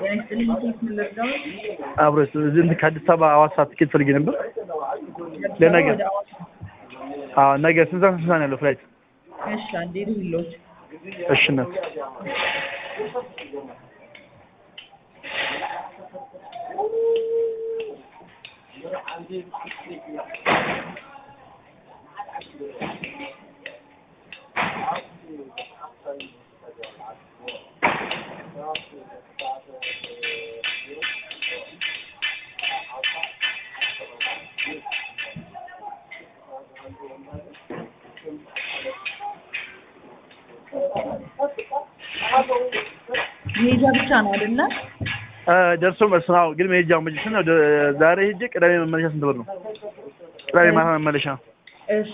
ጤና ይስጥልኝ። ኬት ምን ልርዳዎት? አብሮት እዚህ እንትን ከአዲስ አበባ ሐዋሳ ትኬት ፈልጌ ነበር ለነገ። ወደ ሐዋሳ። አዎ ነገ ስንት ሰዓት ስንት ሰዓት ነው ያለው ፍላይት? እሺ አንዴ ልውሎት። እሺ እናት መሄጃ ብቻ ነው አይደለ? እ ደርሶ መልስ ነው። አዎ ግን መሄጃው መቼ ነው? ወደ- ዛሬ ሄጄ ቅዳሜ መመለሻ ስንት ብር ነው? ቅዳሜ ማታ መመለሻ እሺ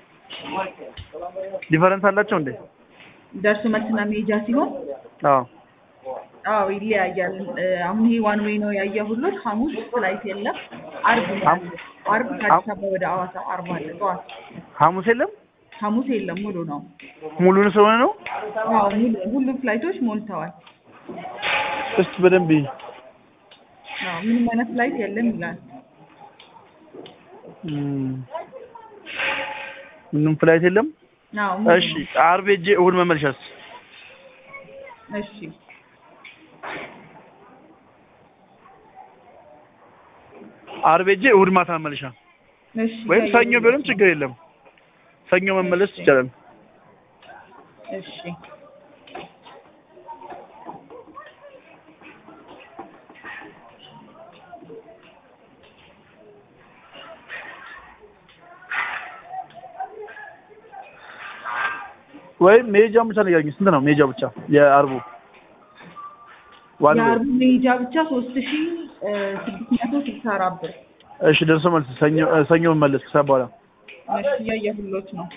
ዲፈረንስ አላቸው እንዴ? ደርሶ መልስና መሄጃ ሲሆን አዎ አዎ ይለያያል። እ፣ አሁን ይሄ ዋን ዌይ ነው ያየሁሎት። ሐሙስ ፍላይት የለም። አርብ ነው ሐም- ያለው። አርብ ከአዲስ አበባ ወደ ሐዋሳ አርብ አለ ጠዋት። ሐሙስ የለም ሐሙስ የለም ሙሉ ነው። ሙሉን ስለሆነ ነው። አዎ ሙሉ ሁሉም ፍላይቶች ሞልተዋል። እስቲ በደንብ ይይ። አዎ ምንም አይነት ፍላይት የለም ይላል። እም፣ ምንም ፍላይት የለም። አዎ ሙሉ እሺ ነው። ዓርብ ሄጄ እሑድ መመለሻስ? እሺ ዓርብ ሄጄ እሑድ ማታ መመለሻ እሺ ወይም ያየሁት ሰኞ ቢሆንም ችግር የለም። ሰኞ መመለስ ይቻላል። እሺ ወይም መሄጃውን ብቻ ንገረኝ። ስንት ነው መሄጃው ብቻ የዓርቡ? ዋን ዌይ። የአርቡ መሄጃ ብቻ ሶስት ሺ ስድስት መቶ ስልሳ አራት ብር። እሺ ደርሶ መልስ ሰኞ እ፣ ሰኞ መመለስ ከሰዓት በኋላ እሺ እያየሁሎት ነው።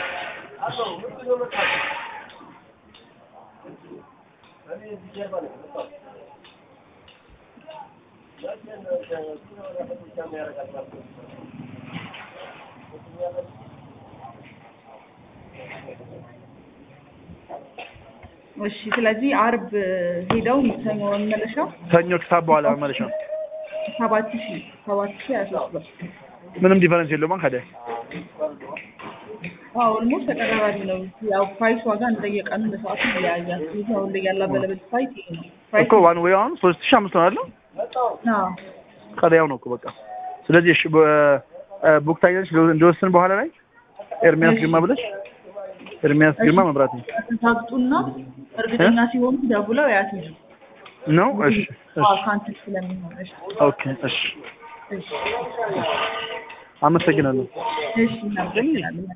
እሺ ስለዚህ አርብ ሄደው ሰኞ መመለሻው ሰኞ ከሰዓት በኋላ መመለሻ ሰባት ሺ ሰባት ሺ ሀያ ሶስት ብር። ምንም ዲፈረንስ የለውም ከደ አዎ ኦልሞስት ተቀራራቢ ነው። ያው ፕራይስ ዋጋ እንደየቀኑ እንደ ሰዓቱ ይለያያል። ስለዚህ አሁን ላይ ያለ አበለብል ፕራይስ ይሄ ነው። ፕራይስ እኮ ዋን ዌይ አሁን ሶስት ሺህ አምስት ነው አይደል? አዎ ቀሪያው ነው እኮ በቃ። ስለዚህ እሺ ቡክ ታይነሽ እንደወስን በኋላ ላይ ኤርሚያስ ግርማ ብለሽ ኤርሚያስ ግርማ መብራት ነው ታግጡና እርግጠኛ ሲሆኑ ደውለው ያስይዙ። ነው። እሺ አዎ እሺ ካንስል ስለሚሆን እሺ ኦኬ እሺ እሺ አመሰግናለሁ። እሺ እናመሰግናለን።